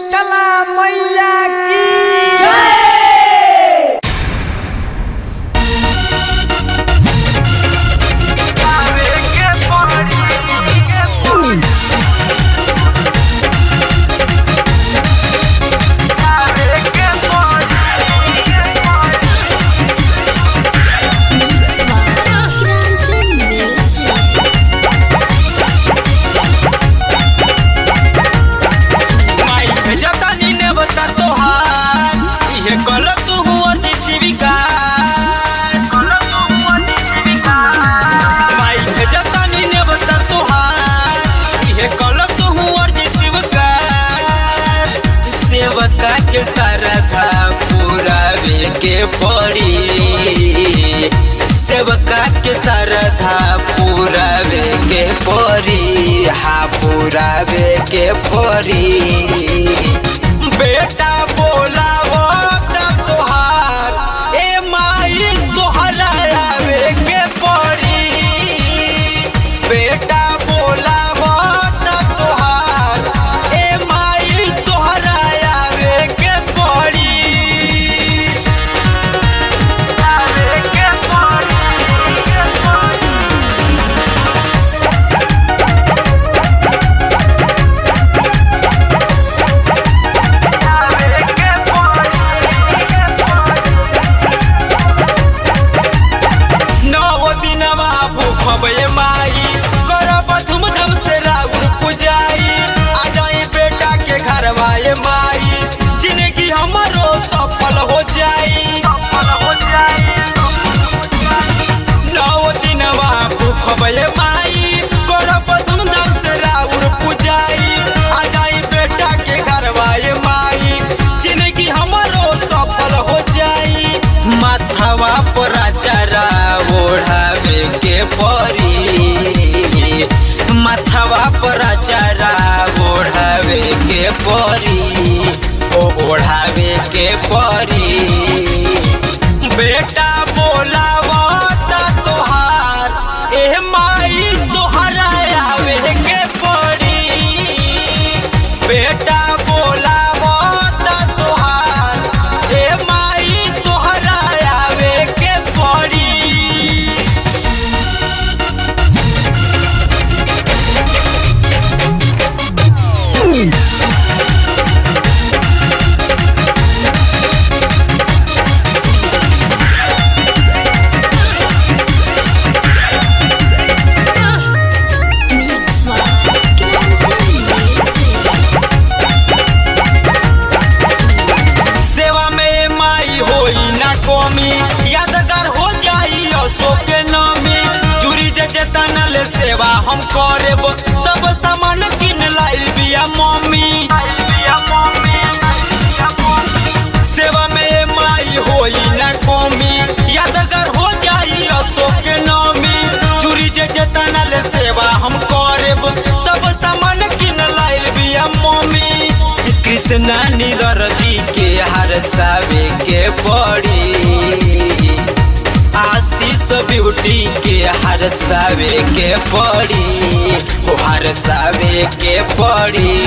शीतला मैया की माई भेजतानी ने बता तोहार इहे कल तू हुआ शिविकार माई भेजतानी ने बता तोहार इहे कल तू हुआ शिविकार सेवका के सरधा पुरावे के पड़ी सेवका के सरधा पुरावे के पड़ी हा पुरावे के पड़ी बेटा बोलावो तब तोहार ए माई तोहरा आवे के पड़ी बेटा बोलावो तब तोहार ए माई तोहरा आवे के पड़ी आवे के नव दिनवा भूखबे माई करब धूमधाम से राउर पुजाई आ जाई बेटा के घरवा ए माई जिंदगी हमरो सफल हो जाई नव दिनवा भूखबे माई करब धूमधाम से राउर पुजाई आ जाई बेटा के घरवा ए माई जिंदगी हमरो सफल हो जाई माथवा पर चरा ओढ़ावे के परी माथवा पर चरा ओढ़ावे के परी ओ ओढ़ावे के परी बेटा बोलावा ता तोहार ए माई तोहरा आवे के पड़ी बेटा बोलावा ता तोहार ए माई तोहरा आवे के पड़ी सेवा में माई होई ना कमी यादगार हो जाई अशोक के नामी जुरी जे जेतना ले सेवा हम करेब सब सामान किन लाइल बिया मम्मी सेवा में माई होई ना कमी यादगार हो जाई अशोक के नामी जुरी जे जेतना ले सेवा हम करेब सब सामान किन लाइल बिया मम्मी कृष्णा निदरदी के हर सावे के पड़ी आशीष ब्यूटी के हर सावे के पड़ी हो हर सावे के पड़ी